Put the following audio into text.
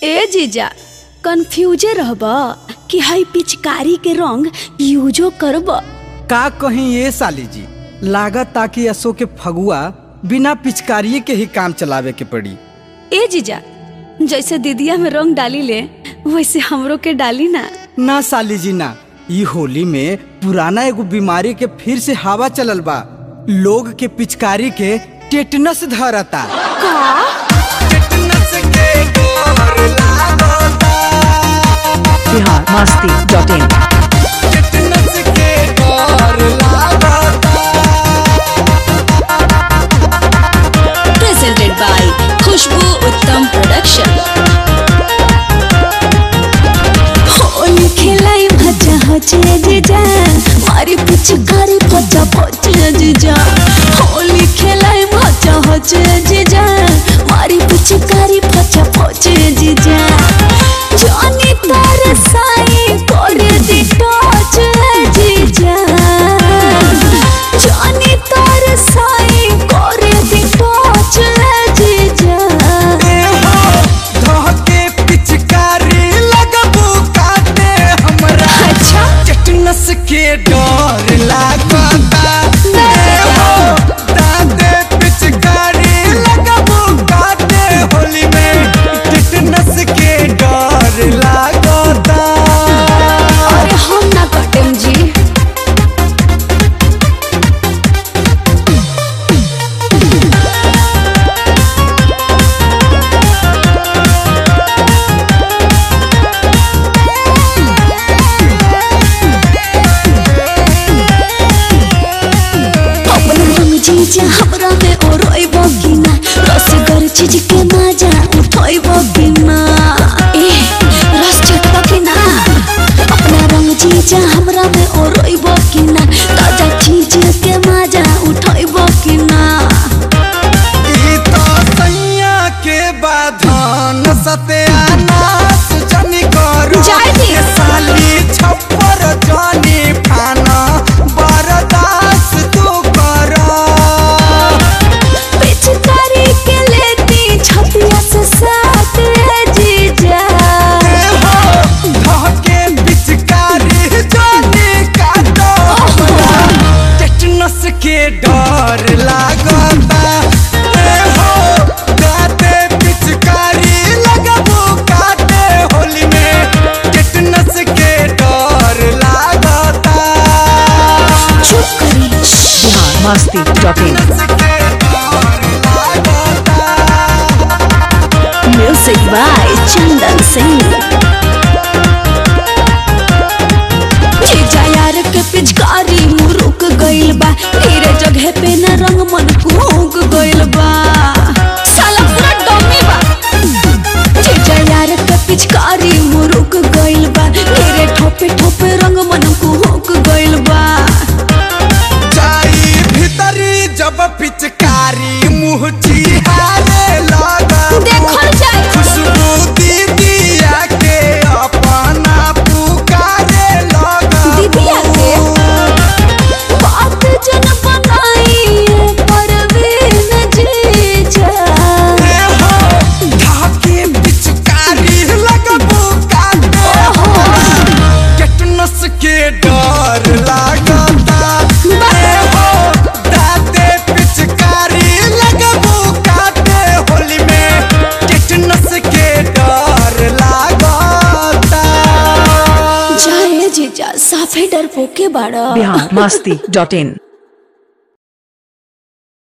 ए जीजा कंफ्यूजे रहब कि हई पिचकारी के रंग यूजो करब का कहीं ये साली जी लागत ताकि असो के फगुआ बिना पिचकारिए के ही काम चलावे के पड़ी ए जीजा जैसे दीदिया में रंग डाली ले वैसे हमरो के डाली ना ना साली जी ना ई होली में पुराना एगो बीमारी के फिर से हवा चलल बा लोग के पिचकारी के टेटनस धरता Bihar Masti dot in presented by Khushbu Uttam production Holi खेलाई भजा हजे जीजा मारी पिचकारी भजा भजे जीजा होली खेलाई भजा हजे जीजा मारी पिचकारी भजा भजे जीजा जानी तार साई करे दी टच जीजा जानी तार साई करे दी टच जीजा पिचकारी लगबू काटे हमरा अच्छा टेटनस के डर लागता ए हो दादे पिचकारी लगबू काटे होली में टेटनस के डर लागता अरे हम ना कटेम जी अपन रंग जीजा हमरा में ओरोइब कि ना रसगर चीज के मजा उठोइब कि ना ए रस चटब कि ना अपना रंग जीजा हमरा में ओरोइब कि ना ताजा चीज के मजा उठोइब कि ना ई तो सैया के बाधन सत्यानाश जनी करू जाय दी। ये साली छप्पर जानी फाना बरदास तू कर पिचकारी के लेती छतिया से साथ रे जीजा धके पिचकारी जानी काटो टेटनस के डर लागता ए हो गाते पिचकारी लगबू काटे होली में टेटनस के डर लागता चुप करी Bihar Masti dot in music by Chandan Singh जीजा यार के पिचकारी मुरुक गइल बा तेरे जगह पे न रंग मन कूक गइल बा साला पूरा डमी बा जीजा यार के पिचकारी मुरुक गइल बा तेरे ठोपे ठोपे रंग मन कूक गइल बा जाई भीतरी जब पिचकारी मुँह चिहारे लगा देखल जाए खुशबू दीदिया के अपना पुकारे लगा दीदिया के? बात जन बनाई परवीन जीजा रे हो धाके पिचकारी लगबू काटे टेटनस के डर लागता रे हो दाते पिचकारी लगबू काटे होली में टेटनस के डर लागता जाए जीजा साफे डर पोके बाड़ा बिहार मस्ती डॉट इन